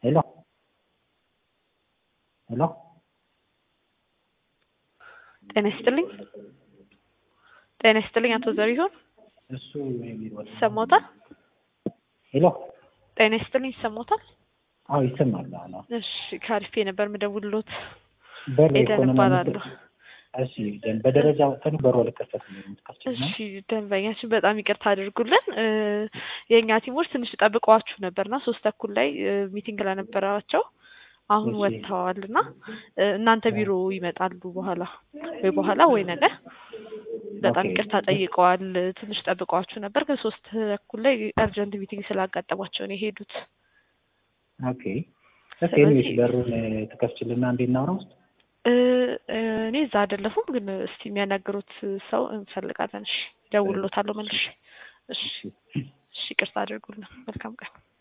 ሄሎ ሄሎ ጤና ይስጥልኝ። ጤና ይስጥልኝ አቶ ዘሪሁን እሱ የቢሮ ይሰማዎታል? ሄሎ ጤና ይስጥልኝ ይሰማዎታል? አዎ ይሰማል። አዎ እሺ ከአሪፌ ነበር ምደውልሎት። በር ኤደን ኢኮኖሚ እባላለሁ። እሺ ደን በደረጃ ወጥተን በሩ ልከፈት ነው የምትከፍችና እሺ ደንበኛችን በጣም ይቅርታ አድርጉልን። እ የእኛ ቲሞች ትንሽ ጠብቀዋችሁ ነበርና ሶስት ተኩል ላይ እ ሚቲንግ ለነበራቸው አሁን እሺ። ወጥተዋል እና እ እናንተ ቢሮ ይመጣሉ በኋላ ወይ በኋላ ወይ ነገ። በጣም ኦኬ። ይቅርታ ጠይቀዋል። ትንሽ ጠብቀዋችሁ ነበር ግን ሶስት ተኩል ላይ አርጀንት ሚቲንግ ስላጋጠሟቸው ነው የሄዱት። ኦኬ እስኪ ስለዚህ- ኤኒዌይስ በሩን ትከፍችልና እንዴት እናውራ ውስጥ እ እ እኔ እዛ አይደለሁም ግን እስቲ የሚያናግሩት ሰው እንፈልጋለን። እሺ ደውሎታለሁ መልሼ። እሺ እሺ ይቅርታ አድርጉልን። መልካም ቀን